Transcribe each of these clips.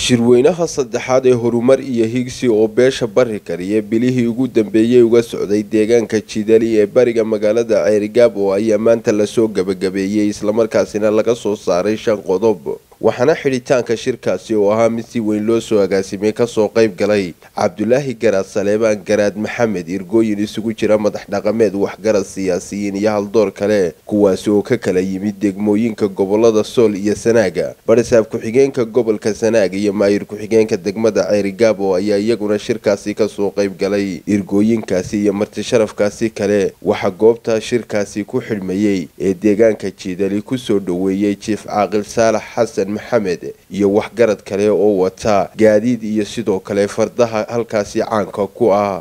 shirweynaha saddexaad ee horumar iyo higsi oo beesha bari kariya bilihii ugu dambeeyey uga socday deegaanka jidali ee bariga magaalada ceerigaab oo ayaa maanta lasoo gabagabeeyey islamarkaasina laga soo saaray shan qodob waxaana xidhitaanka shirkaasi oo ahaa mid si weyn loo soo agaasimay kasoo qayb galay cabdulaahi garaad saleebaan garaad maxamed irgooyin isugu jira madax dhaqameed waxgarad siyaasiyiin iyo haldoor kale kuwaasi oo ka kala yimid degmooyinka gobolada sool iyo sanaaga barisaab ku-xigeenka gobolka sanaaga iyo maayir ku-xigeenka degmada ceerigaab oo ayaa iyaguna shirkaasi kasoo qayb galay irgooyinkaasi iyo marti sharafkaasi kale waxaa goobta shirkaasi ku xidhmayey ee deegaanka jiidali kusoo dhoweeyey jiif caaqil saalax xasan maxamed iyo waxgarad kale oo wata gaadiid iyo sidoo kale fardaha halkaasi caanka ku ah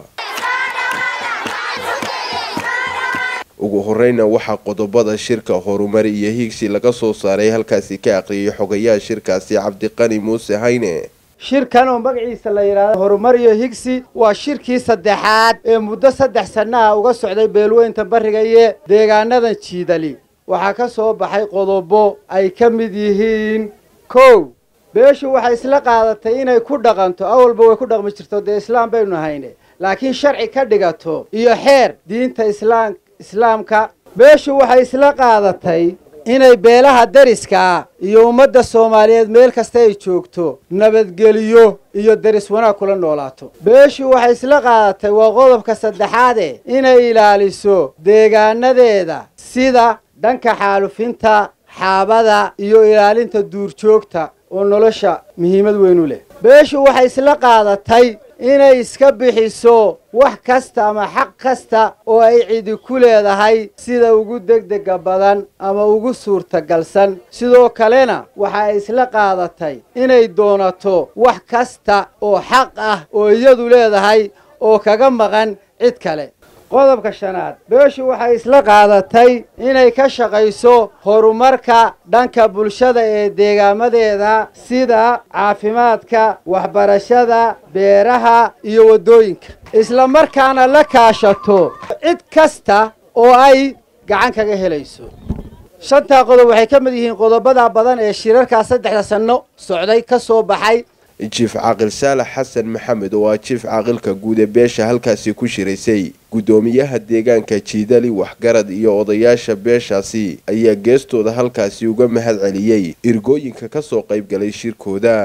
ugu horeyna waxaa qodobada shirka horumar iyo higsi laga soo saaray halkaasi ka aqriyay xogayaha shirkaasi cabdiqani muuse hayne shirkan oo magaciisa la yidhaahdo horumar iyo higsi waa shirkii saddexaad ee muddo saddex sannaha uga socday beelweynta bariga iyo deegaanadan jiidali waxaa ka soo baxay qodobo ay ka mid yihiin kow beeshu waxay isla qaadatay inay ku dhaqanto awalba way ku dhaqmi jirto dee islaam baynu hayne laakiin sharci ka dhigato iyo xeer diinta islaam islaamka beeshu waxay isla qaadatay inay beelaha deriska iyo ummadda soomaaliyeed meel kasta ay joogto nabadgeliyo iyo deris wanaag kula noolaato beeshu waxay isla qaadatay waa qodobka saddexaade inay ilaaliso deegaanadeeda sida dhanka xaalufinta xaabada iyo ilaalinta duurjoogta oo nolosha muhiimad weyn u leh beeshu waxay isla qaadatay inay iska bixiso wax kasta ama xaq kasta oo ay cidi ku leedahay sida ugu degdega badan ama ugu suurtagalsan sidoo kalena waxa ay isla qaadatay inay doonato wax kasta oo xaq ah oo iyadu leedahay oo kaga maqan cid kale qodobka shanaad beeshu waxay isla qaadatay inay ka shaqayso horumarka dhanka bulshada ee deegaamadeeda sida caafimaadka waxbarashada beeraha iyo waddooyinka isla markaana la kaashato cid kasta oo ay gacan kaga helayso shantaa qodob waxay ka mid yihiin qodobada badan ee shirarkaa saddexda sanno socday ka soo baxay jiif caaqil saalax xasan maxamed oo ah jiif caaqilka guud ee beesha halkaasi ku shiraysay guddoomiyaha deegaanka jiidali waxgarad iyo odayaasha beeshaasi ayaa geestooda halkaasi uga mahad celiyey irgooyinka ka soo qayb galay shirkooda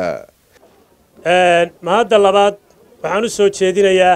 mahadda labaad waxaan u soo jeedinayaa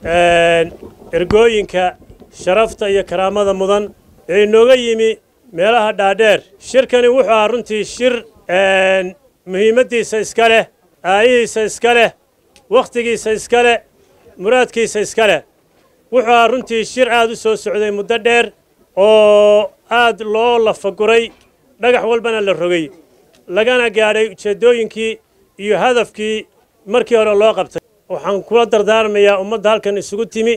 ergooyinka sharafta iyo karaamada mudan ee inooga yimi meelaha dhaadheer shirkani wuxuu ahaa runtii shir muhiimaddiisa iska leh aayihiisa iska leh wakhtigiisa iska leh muraadkiisa iska leh wuxuu ahaa runtii shir aad u soo socday muddo dheer oo aad loo lafaguray dhagax walbana la rogay lagana gaadhay ujeeddooyinkii iyo hadafkii markii hore loo qabtay waxaan kula dardaarmayaa ummadda halkan isugu timi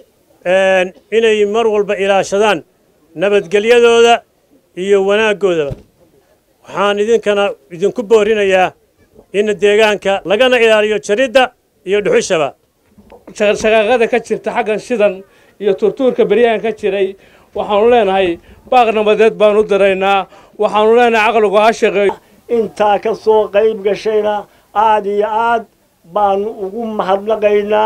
inay mar walba ilaashadaan nabadgelyadooda iyo wanaaggoodaba waxaan idinkana idinku boorinayaa in deegaanka lagana ilaaliyo jaridda iyo dhuxushaba shaqaaqada ka jirta xaggan shidan iyo turtuurka beryahan ka jiray waxaanu leenahay baaq nabadeed baanu u diraynaa waxaanu leenahay caqligu ha shaqeeyo intaa ka soo qayb gashayna aad iyo aad baanu ugu mahadnaqaynaa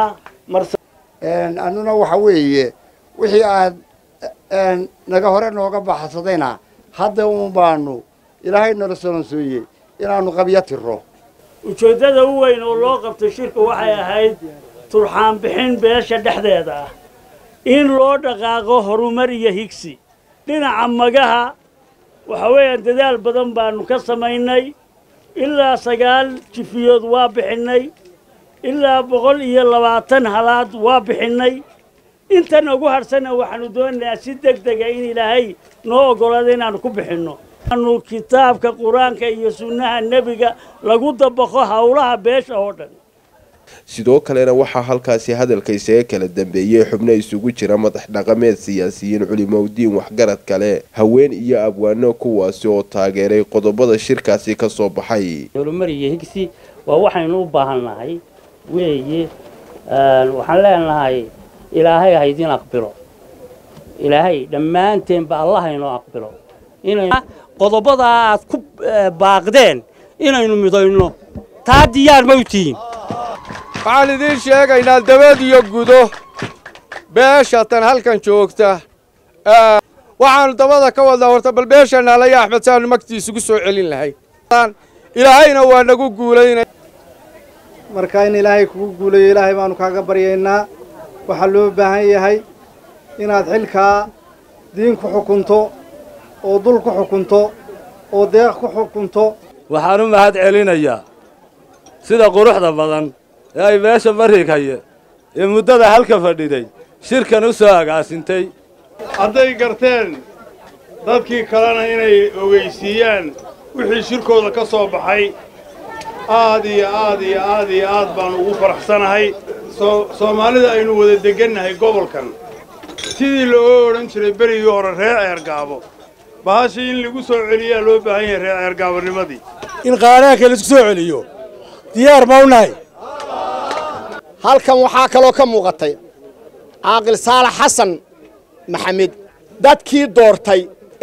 annuna waxa weeye wixii aad naga hore nooga baxsadayna hadda un baanu ilaahay nala solonsooyey inaannu qabyo tiro ujeeddada u weyn oo loo qabtay shirku waxay ahayd turxaan bixin beesha dhexdeeda ah in loo dhaqaaqo horumar iyo higsi dhinaca magaha waxa weeyaan dadaal badan baanu ka samaynay ilaa sagaal jifiyood waa bixinnay ilaa boqol iyo labaatan halaad waa bixinnay intan ugu hadhsanna waxaanu doonaynaa si deg dega in ilaahay noo oggolaada inaannu ku bixinno anu kitaabka qur-aanka iyo sunnaha nebiga lagu dabaqo howlaha beesha oo dhan sidoo kalena waxaa halkaasi hadalka isaga kala dambeeyey xubno isugu jira madax dhaqameed siyaasiyiin culimowdiin waxgarad kale haween iyo abwaano kuwaasi oo taageeray qodobada shirkaasi ka soo baxay horumar iyo higsi waa waxaynu u baahannahay weeye waxaan leenahay ilaahay haydin aqbilo ilaahay dhammaanteenba allahaynoo aqbilo qodobada aad ku baaqdeen inaynu midayno taa diyaar ma u tihiin waxaan idiin sheegaynaa dabad iyo gudo beesha tan halkan joogta waxaannu dabada ka wadnaa horta bal beesha naalaya axmed saanu magtiisugu soo celin lahay ilaahayna waa nagu guulaynay marka in ilaahay kugu guulayo ilaahay baanu kaaga baryaynaa waxaa loo baahan yahay inaad xilkaa diin ku xukunto oo dul ku xukunto oo deeq ku xukunto waxaan u mahad celinayaa sida quruxda badan ee ay beesha barrikaye ee muddada halka fadhiday shirkan u soo agaasintay hadday garteen dadkii kalena inay ogeysiiyaan wixii shirkooda ka soo baxay aad iyo aad iyo aad iyo aad baannu ugu faraxsanahay soomaalida aynu wada deggannahay gobolkan sidii looga odhan jiray berigii hore reer ceergaabo bahashii in lagu soo celiyaa loo baahan yahay reer ceergaabonimadii in qaaraanka laisku soo celiyo diyaar ma u nahay halkan waxaa kaloo ka muuqatay caaqil saalax xasan maxamed dadkii doortay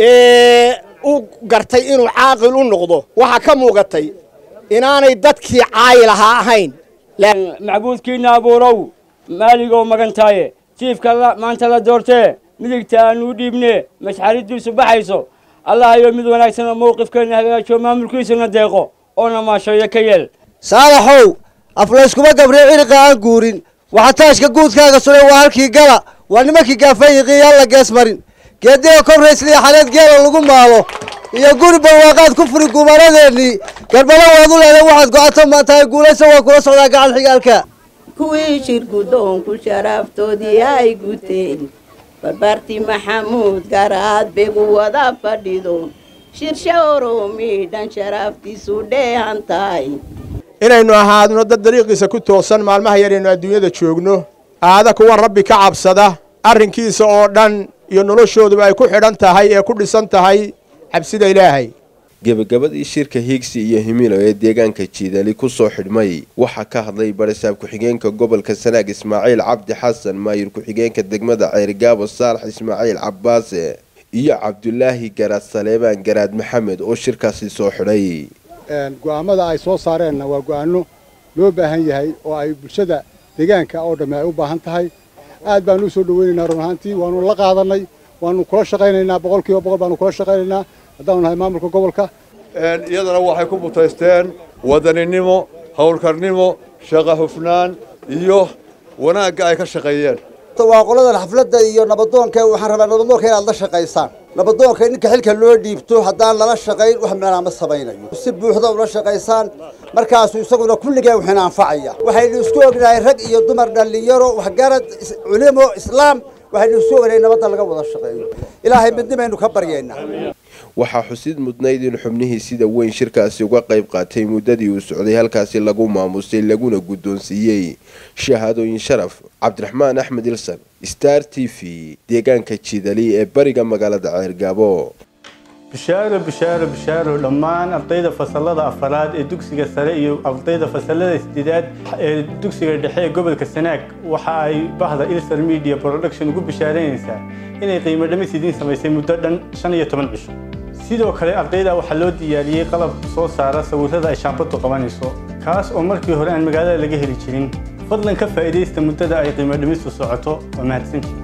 ee u gartay inuu caaqil u noqdo waxaa ka muuqatay inaanay dadkii caayil ahaa ahayn macbuudkiinna abuurow maaligoo magantaaye jiifka maanta la doortee midigta aanuu dhiibne mashxariddiisu baxayso allahayo mid wanaagsan oo mawqifkeenna hagaajiyo maamulkiisuna deeqo oona maasheeyo ka yeel saalaxow aflayskuma gabriyo ciriqa aan guurin waxa taashka guudkaaga suray waa halkii gala waa nimankii gaafayiqii alla gees marin geediga kobraysliya xaleed geela lagu maalo iyo guri barwaaqaad ku furi gumaanadeennii garbalo waad u leeday waxaad go'ato maantahay guulaysa waa kula socdaa gacan xigaalka kuwii shir guddoonku sharaftoodii ay guteen barbaartii maxamuud garaad begu wada fadhido shirsha oromidhan sharaftiisu dheehan tahay inaynu ahaadno dad dariiqiisa ku toosan maalmaha yaraynu adduunyada joogno aada kuwa rabbi ka cabsada arrinkiisa oo dhan iyo noloshooduba ay ku xidhan tahay ee ku dhisan tahay cabsida ilaahay gebagabadii shirka hiigsi iyo himilo ee deegaanka jiidali ku soo xidhmay waxaa ka hadlay barisaab ku-xigeenka gobolka sanaag ismaaciil cabdi xasan maayir ku-xigeenka degmada ceerigaabo saalax ismaaciil cabbaase iyo cabdulaahi garaad saleebaan garaad maxamed oo shirkaasi soo xidhay go'aammada ay soo saareenna waa go'aanno loo baahan yahay oo ay bulshada deegaanka oo dhamme ay u baahan tahay aad baanu u soo dhoweynaynaa run ahaantii waanu la qaadannay waanu kula shaqaynaynaa boqol kiiba boqol baanu kula shaqaynaynaa haddaanu nahay maamulka gobolka iyadana waxay ku mutaysteen wadaninimo howlkarnimo shaqa hufnaan iyo wanaagga ay ka shaqeeyeen waa qoladan xafladda iyo nabadoonka waxaan rabaa nabadoonka inaad la shaqaysaan nabadoonka ninka xilka loo dhiibto haddaan lala shaqayn wax meelaa ma samaynayo si buuxda ula shaqaysaan markaasuu isaguna kulligeen waxina anfacaya waxaynu isku ognahay rag iyo dumar dhallinyaro waxgarad culimo islaam waxaynu isku ognahay nabadda laga wada shaqeeyo ilaahay midnimaynu ka baryaynaa waxaa xusid mudnayd in xubnihii sida weyn shirkaasi uga qayb qaatay muddadii uu socday halkaasi lagu maamusay laguna guddoonsiiyey shahaadooyin sharaf cabdiraxmaan axmed ilsan star t v deegaanka jidali ee bariga magaalada ceergaabo bishaaro bishaaro bishaaro dhammaan ardayda fasalada afaraad ee dugsiga sare iyo ardayda fasalada sideedaad ee dugsiga dhexe ee gobolka sanaag waxa ay bahda ilsar media production ugu bishaaraynaysaa inay qiimo dhamis idiin samaysay muddo dhan shan iyo toban cisho sidoo kale ardayda waxaa loo diyaariyey qalab soo saara sawirrada ay shaambadu qabanayso kaas oo markii hore aan magaalada laga heli jirin fadlan ka faa'iidaysta muddada ay qiimo dhimistu socoto waa mahadsantii